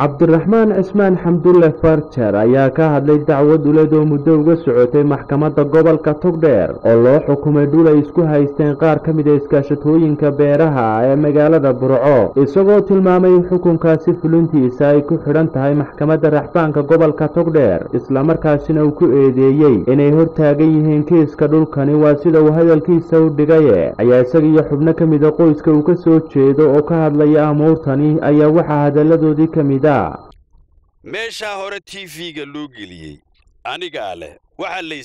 cabdiraxmaan cismaan xamdulle farjar ayaa ka hadlay dacwad uled oo muddo uga socotay maxkamadda gobolka togdheer oo loo xukumay dhul ay isku haysteen qaar ka mid a iskaashatooyinka beeraha ee magaalada burco isagoo tilmaamay in xukunkaasi fulintiisa ay ku xidhan tahay maxkamadda raxbaanka gobolka togdheer islamarkaasina uu ku eedeeyey inay hortaagan yihiin kiiska dhulkani waa sida uu hadalkiisa u dhigaye ayaa isaga iyo xubno ka mida qoyska uu ka soo jeedo oo ka hadlaya amuurtani ayaa waxaa hadalladoodii ka mid a meeshaa hore t v-ga loo geliyey anigaa leh waxaa lay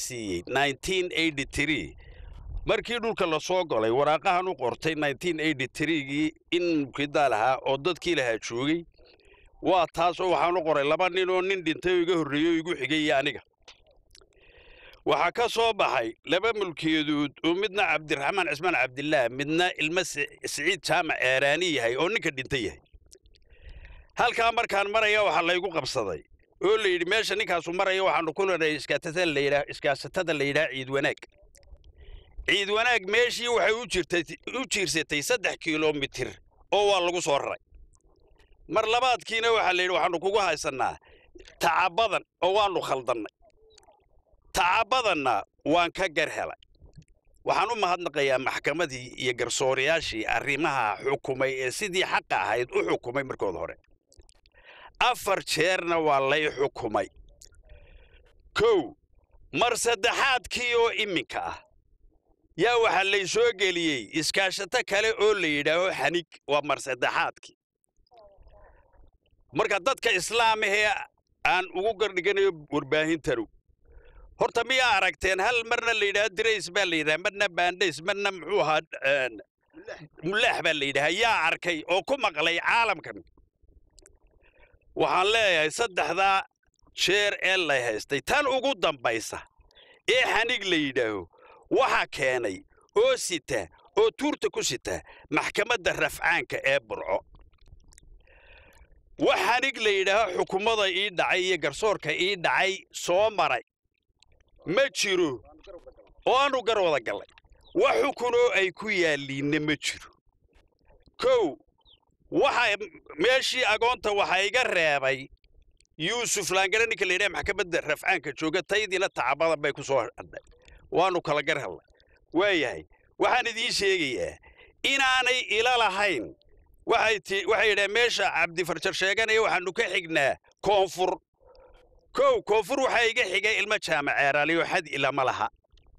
siiyey markii dhulka la soo golay waraaqahan u qortay gii in mubkidaa lahaa oo dadkii lahaa joogay waa taas oo waxaan u qoray laba nin oo nin dhintay oo iga horreeyey oo igu xigay iyo aniga waxaa ka soo baxay laba mulkiyadood oo midna cabdiraxmaan cismaan cabdillaah midna ilmo siciid jaamac eeraani yahay oo ninka dhinta yahay halkaa markaan maraya waxaa laygu qabsaday oo la yidhi meesha ninkaasu maraya waxaanu ku lenay iskaasatada la yidhaha ciid wanaag ciid wanaag meeshii waxay u jiirsatay saddex kilomitir oo waa lagu soo raray mar labaadkiina waxaa la yidhi waxaanu kugu haysannaa tacabadan oo waannu khaldannay tacabadanna waan ka gar helay waxaan u mahadnaqayaa maxkamadii iyo garsoorayaashii arrimaha xukumay ee sidii xaqa ahayd u xukumay markooda hore afar jeerna waa lay xukumay kow mar saddexaadkii oo iminka ah yaa waxaa lay soo geliyey iskaashato kale oo la yidhaaho xanig waa mar saddexaadkii marka dadka islaamahee aan ugu gardhiganayo warbaahintanu horta miyaa aragteen hal marna la yidhaha dirays baa la yidhaha marna baandhays marna muxuu ahaa mulaax baa la yidhaha yaa arkay oo ku maqlay caalamkan waxaan leeyahay saddexdaa jeer ee lay haystay tan ugu dambaysa ee xanig la yidhaaho waxaa keenay oo sita oo tuurta ku sita maxkamadda rafcaanka ee burco wax xanig la yidhaaho xukummada ii dhacay iyo garsoorka ii dhacay soo maray ma jiro oo aanu gar wada gallay wax xukunoo ay ku yaalliinna ma jiro kow waxa meeshii agoonta waxaa iga reebay yuusuf laangare ninka la yidhaha maxkamadda rafcaanka jooga taydiina tacabadan bay ku soo hadhay waannu kala gar hellay waayahay waxaan idiin sheegayaa inaanay ila lahayn waxay yidhaha meesha cabdifarjar sheeganaya waxaannu ka xignaa koonfur kow koonfur waxaa iga xigay ilmo jaamaceeraaliyo xad ilama laha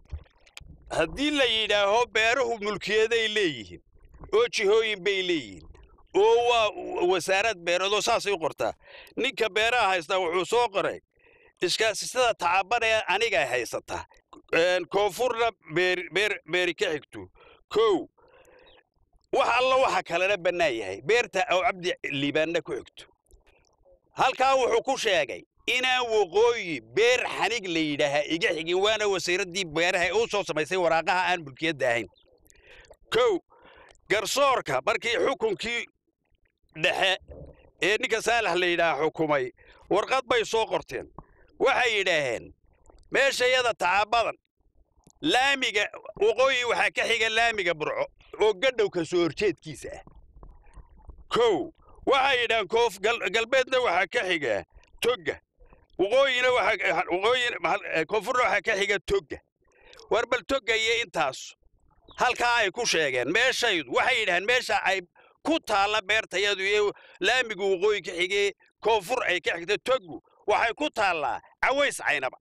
haddii la yidhaaho beeruhu mulkiyaday leeyihiin oo jihooyin bay leeyihiin oo waa wasaarad beeradoo saasay u qortaa ninka beeraha haystaa wuxuu soo qoray iskaasisada tacabanee anigay haysataa koonfurna beeri ka xigto kow wax alla waxa kalena bannaan yahay beerta oo cabdi liibaanna ku xigto halkaa wuxuu ku sheegay inaan waqooyi beer xanig la yidhaahaa iga xigin waana wasiiraddii beeraha u soo samaysay waraaqaha aan mulkiyadda ahayn kow garsoorka markii xukunkii dhexe ee ninka saalax la yidhaaha xukumay warqad bay soo qorteen waxay yidhaaheen meeshayada tacabadan laamiga waqooyi waxaa ka xiga laamiga burco oo gadhowka soo horjeedkiisa ah kow waxay yidhahaan koof galbeedna waxaa ka xiga togga waqooyina koonfurna waxaa ka xiga togga war bal togga iyo intaas halkaa ay ku sheegeen meeshaydu waxay yidhahaan meesha ay ku taalla beertayadu iyo laamigu waqooyi ka xigee koonfur ay ka xigta toggu waxay ku taallaa caways caynaba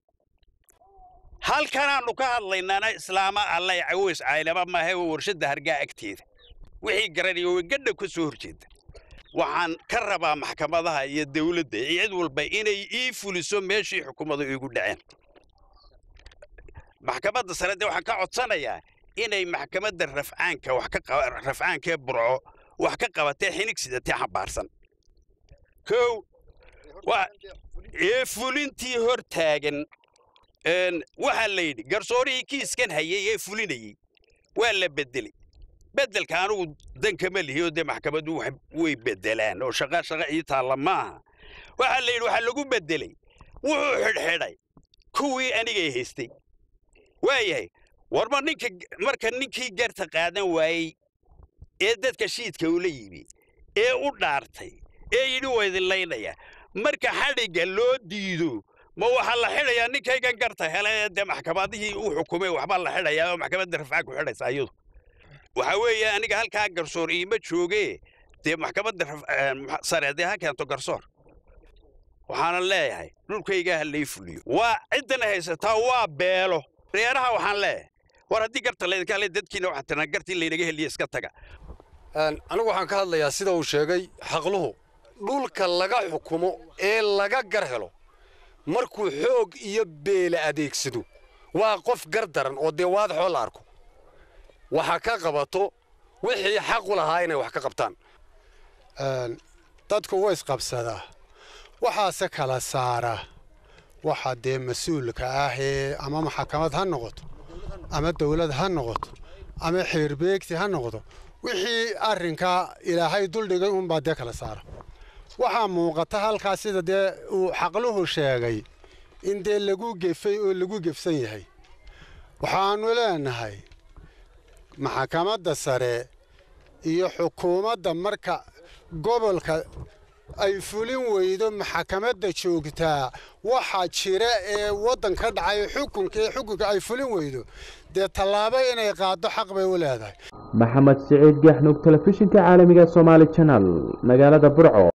halkanaannu ka hadlaynaana islaama allay caways caynaba maahe waa warshadda hargaa agteeda wixii garanaya way gadha ka soo horjeeda waxaan ka rabaa maxkamadaha iyo dawladda iyo cid walba inay ii fuliso meeshii xukuumadu iigu dhaceen maxkamadda sare dee waxaan ka codsanayaa inay maxkamadda rafcaanka wax ka rafcaankee burco wax ka qabatee xinig sidatee xambaarsan kow ee fulintii hor taagan waxaa la yidhi garsoorihii kiiskan hayay ee fulinayey waa la beddelay beddelka anugu dankama lihi oo dee maxkamaddu way beddelaan oo shaqa shaqa ii taalla maaha waxaa la yidhi waxaa lagu beddelay wuxuu xidhxidhay kuwii anigay haystay waayahay warma ninka marka ninkii garta qaadan waayey ee dadka shiidka ula yimi ee u dhaartay ee yidhi waa idin laynaya marka xadhigga loo diido ma waxaa la xidhayaa ninkaygan garta hele dee maxkamadihii uu xukumay waxbaa la xidhayaa oo maxkamadda rafcaa ku xidhaysa iyadu waxaa weeye aniga halkaa garsoor iima joogee dee maxkamadda sare dee ha keento garsoor waxaana leeyahay dhulkaygaa ha lay fuliyo waa ciddana haysataa waa beelo reeraha waxaan leeyahay war haddii garta laydinka hadlay dadkiina waxaa tiraa gartii laynaga heliya iska taga anigu waxaan ka hadlayaa sida uu sheegay xaqluhu dhulka laga xukumo ee laga gar helo markuu xoog iyo beele adeegsado waa qof gar daran oo dee waadaxoo la arko waxa ka qabato wixii xaqu lahaa inay wax ka qabtaan dadku way isqabsadaa waxaase kala saara waxa dee mas-uulka ah ee ama maxkamad ha noqoto ama dawlad ha noqoto ama xeerbeegti ha noqdo wixii arrinkaa ilaahay duldhigay unbaa dee kala saara waxaa muuqata halkaas sida dee uu xaqluhu sheegay in dee lagu gefay oo lagu gefsan yahay waxaannu leenahay maxkamadda sare iyo xukuumadda marka gobolka ay fulin weydo maxkamadda joogtaa waxa jira ee waddan ka dhacay xukunka ee xukunka ay fulin weydo dee tallaabo inay qaaddo xaq bay u leedahay maxamed siciid gaxnug telefishinka caalamiga somaali janal magaalada burco